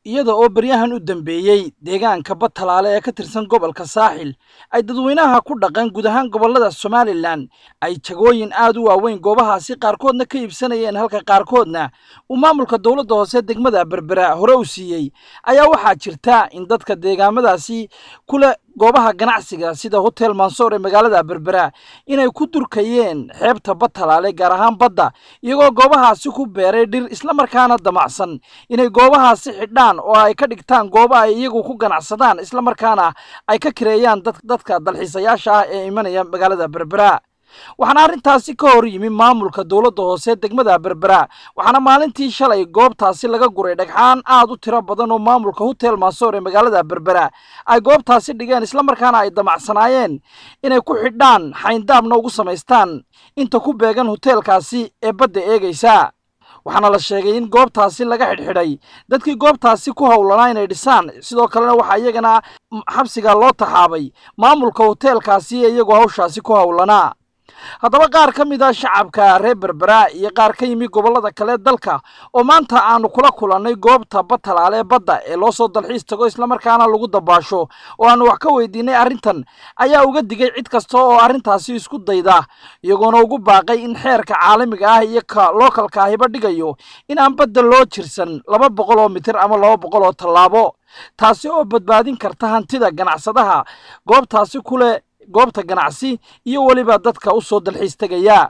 iyada oo baryahan u dambeeyey deegaanka batalaale ee ka tirsan gobolka saaxil ay dadweynaha ku dhaqan guud ahaan gobollada somalilan ay jagooyin aad u waaweyn goobahaasi qaarkoodna ka iibsanayeen halka qaarkoodna uu maamulka dowladda hoose degmada berbera hore u siiyey ayaa waxaa jirta in dadka deegaamadaasi kule goobaha ganacsiga sida hotel mansoor ee magaalada berbera inay ku durkayeen xeebta batalaale gaar ahaan badda iyagoo goobahaasi ku beeray dhir islamarkaana damacsan inay goobahaasi xidhaan oo ay ka dhigtaan gooba ay iyagu ku ganacsadaan islamarkaana ay ka kireeyaan dadka dalxiisayaasha ah ee imanaya magaalada berbera waxaana arrintaasi ka hor yimi maamulka dowladda hoose degmada berbera waxaana maalintii shalay goobtaasi laga guray dhagxaan aad u tiro badan oo maamulka hotel maasoor ee magaalada berbera ay goobtaasi dhigeen islamarkaana ay damacsanaayeen inay ku xidhaan xayndaabna ugu samaystaan inta ku beegan hoteelkaasi ee badda eegaysa waxaana la sheegay in goobtaasi laga xidhxidhay dadkii goobtaasi ku howlanaa inay dhisaan sidoo kalena waxaa iyagana xabsiga loo taxaabay maamulka hoteelkaasi ee iyagoo hawshaasi ku howlanaa haddaba qaar ka mid a shacabka reer berbera iyo qaar ka yimi gobollada kale dalka oo maanta aanu kula kulannay goobta batalaale badda ee loo soo dalxiis tago islamarkaana lagu dabaasho oo aanu wax ka weydiinay arrintan ayaa uga digay cid kasta oo arrintaasi isku dayda iyagoona ugu baaqay in xeerka caalamiga ah iyo ka lookalka ahiba dhigayo in aan badda loo jirsan laba boqol oo mitir ama laba boqol oo tallaabo taasi oo badbaadin karta hantida ganacsadaha goobtaasi kule goobta ganacsi iyo weliba dadka u soo dalxiis tegaya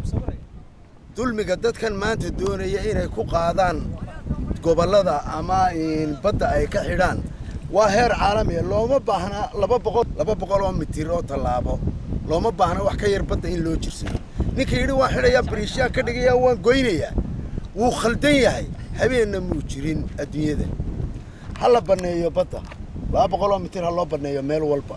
dulmiga dadkan maanta doonaya inay ku qaadaan gobollada ama badda ay ka xidhaan waa heer caalamiya looma baahna laba boqol laba boqol oo mitir oo tallaabo looma baahna wax ka yar badda in loo jirsado ninka yidhi waan xidhayaa bariishaan ka dhigayaa waan goynayaa wuu khaldan yahay habeenna muu jirin adduunyada ha la banneeyo badda laba boqol oo mitir ha loo banneeyo meel walba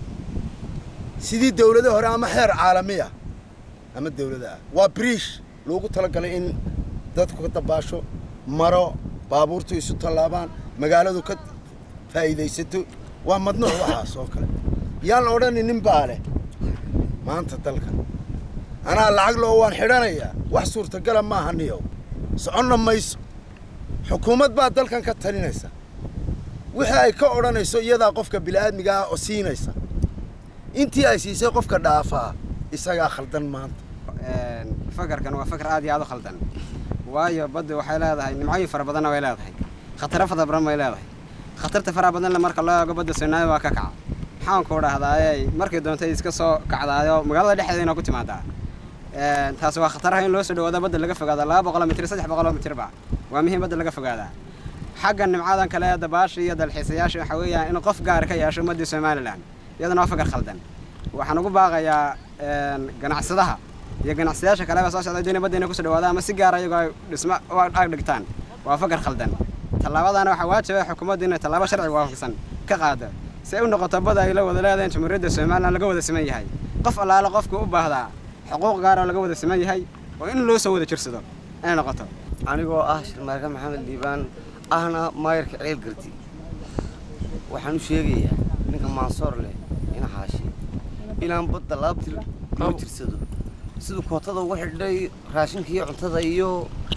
sidii dawlada hore ama xeer caalamiya ama dawlada ah waa briish loogu talagalay in dadku ka dabaasho maro baabuurtu isu tallaabaan magaaladu ka faa'iidaysato waa madnuuc waxaas oo kale yaan la odhani nin baa leh maanta dalka anaa lacag loo waan xidhanayaa wax suurtagala maaha niyow soconna mayso xukuumad baa dalkan ka talinaysa wixii ay ka odhanayso iyadaa qofka bini'aadmiga ah oo siinaysa intii ay siisay qofka dhaafaa isagaa khaldan maanta fakarkan waa fakar aad iyo aad u khaldan waayo badda waxay leedahay nimcooyin fara badanna way leedahay khataro fara badan way leedahay khatarta faraha badanna marka loo eego badda soonaali waa ka kaca maxaanku dhahdaayey markay doontay iska soo kacdaayo magaalada dhexdeeda ku timaadaa taasi waa khataraha in loo soo dhawaado badda laga fogaada laba boqoloo mitir saddex boqoloo mitirba waa muhiim badda laga fogaadaa xagga nimcadan kale ee dabaasha iyo dalxiisayaasha waxaa weeyaan in qof gaar ka yeesho ummadda somalilan iyadana waa fakar khaldan waxaan ugu baaqayaa ganacsadaha iyo ganacsadayaasha kaleba soo socday doonay badda inay kusoo dhawaada ama si gaara iyagoo ay dhismo u ag dhigtaan waa fakar khaldan tallaabadaana waxaa waajibay xukuumaddu inay tallaabo sharciga waafaqsan ka qaado si ay u noqoto bada ay la wada leedahay jamhuuriyadda somalilan laga wada siman yahay qof allaale qofku u baahdaa xuquuq gaar oo laga wada siman yahay oo in loo soo wada jirsado inay noqoto anigoo ah shirmaarka maxamed liibaan ahna maayarka ceel gardi waxaan u sheegayaa ninka maansoor leh ina xaashi inaan badda laabtir loo jirsado siduu kootada ugu xidhay raashinka iyo cuntada iyo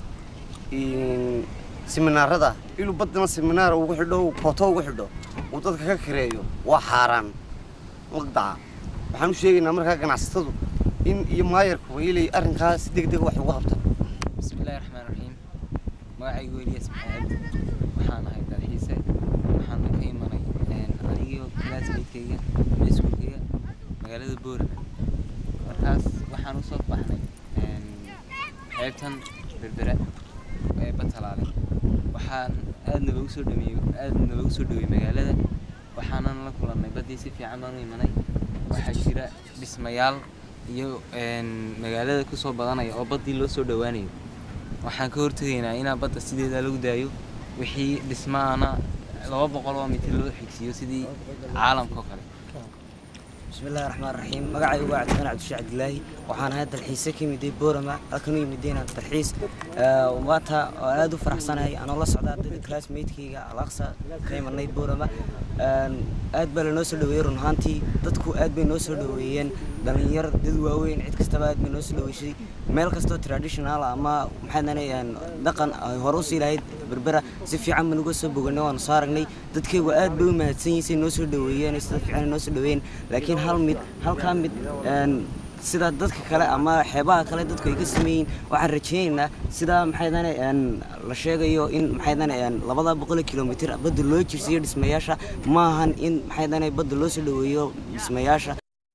siminaarada inuu baddana siminaar ugu xidho kooto ugu xidho uu dadka ka kareeyo waa xaaraan maqdaca waxaan u sheegaynaa markaa ganacsatadu in iyo maayarkuba ilay arrinkaas deg deg wax uga qabta bismillahi raxmaan raxiim magacaygu elias maxamed waxaan ahay dalxiise waxaana ka imanay anigio classmatekeyga iskuulkeyga magaalada boorana markaas waxaan usoo baxnay xeebtan berbera ee batalaale waxaan aad nalagu soo dhameeyey aad nalagu soo dhaweeyey magaalada waxaanan la kulannay baddii si fiican baan u imanay waxaa jira dhismayaal iyo magaalada kusoo badanaya oo baddii loo soo dhowaanayo waxaan ka hortegaynaa inaa badda sideeda lagu daayo wixii dhismaana laba boqol oo mitir loo xigsiiyo sidii caalamka oo kale bismillahi raxmaan raxiim magacaygu waa cabdifaan cabdishe cabdilaahi waxaan ahay dalxiise ka yimiday boorama halkan u yimidayna dalxiis maanta oo aad u faraxsanahay anoo la socdaa dadka classmatekeyga alaqsa ka imanay boorama aad baa lanoo soo dhaweeyey run ahaantii dadku aad bay noo soo dhaweeyeen dhalinyar dad waaweyn cid kastaba aad bay noo soo dhaweyshay meel kastoo traditional ama maxaadane dhaqan ay hore usii lahayd berbera si fiican baan uga soo boganay waanu soo aragnay dadkaygu aad bay u mahadsan yihiin say noo soo dhaweeyeen sida fiican ay noo soo dhaweeyeen laakiin hal mid halkaa mid een, sida dadka kale ama xeebaha kale dadku ay ka sameeyiin waxaan rajaynaynaa sida maxaydane la sheegayo in maxaydane labada boqol kilomitir badda loo jirsiiyo dhismayaasha maahan in maxaydane badda loo soo dhaweeyo dhismayaasha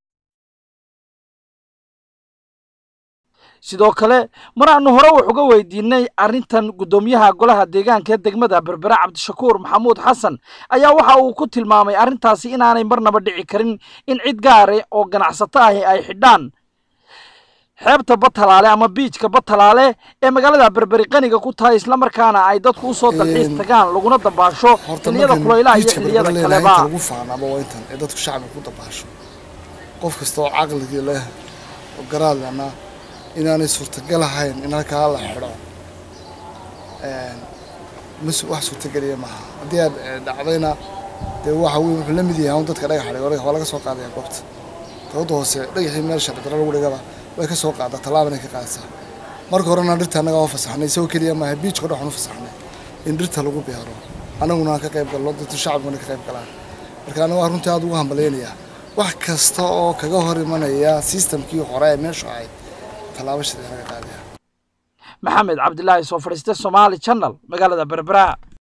sidoo kale mar aanu hore wax uga weydiinay arrintan guddoomiyaha golaha deegaanka ee degmada berbera cabdishakuur maxamuud xasan ayaa waxa uu ku tilmaamay arrintaasi inaanay marnaba dhici karin in cid gaare oo ganacsato ahi ay xidhaan xeebta batalaale ama biijka batalaale ee magaalada berberi qaniga ku tahay islamarkaana ay dadku usoo dalxiis tagaan laguna dabaasho horta xilliyada markan kulaylaha iyo biijka xilliyada berbera kaleba inta lagu faanaba waa intan ee dadku shacbiga ku dabaasho qof kasta oo caqligii leh oo garaad lehna inaanay suurtagal ahayn in halkaa la xidho Een, mas wax suurtageliya maaha haddii aad eh, dhacdayna dee waxa wey wuxuu la mid yahay un dadka dhagax dhigay waa laga soo qaadaya goobta dowladda hoose dhagaxii meel sharci darro lagu dhigaba way ka soo qaadaa tallaabana ka qaadaysaa marka horena dhirta annaga waa fasaxnay isagoo keliya maaha biijka dhan waxaan u fasaxnay in dhirta lagu beero annaguna aan ka qayb galno dadka shacabkuna ka qayb galaan marka aniga waa runtii aad ugu hambalyaynayaa wax kasta oo kaga hor imanaya systemkii hore ee meeshu ahayd tallaabo shidee laga qaadaya maxamed cabdilaahi soo fadhiiste somaali channel magaalada berbera